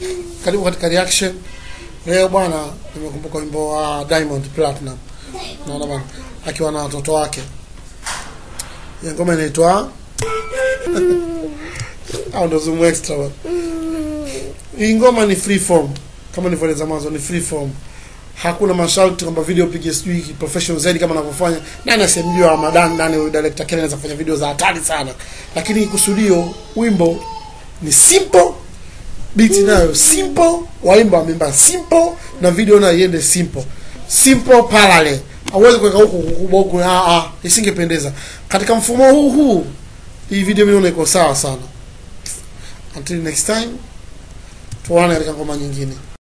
Karibu katika reaction. Leo bwana, nimekumbuka wimbo wa Diamond Platinum. Naona bwana akiwa na watoto wake. Ya ngoma inaitwa au ndo zoom extra bwana. Hii ngoma ni free form kama nilivyoeleza mwanzo, ni free form. Hakuna masharti kwamba video pige sijui professional zaidi kama anavyofanya nani asemjua Ramadan, nani huyu director Kenya anaweza kufanya video za hatari sana, lakini kusudio wimbo ni simple, beat nayo simple, waimba wameimba simple, na video nayo iende simple, simple parallel. Hauwezi kuweka huku kubwa huku, ah ah, isingependeza katika mfumo huu huu. Hii video mimi naona iko sawa sana. Until next time, tuone katika ngoma nyingine.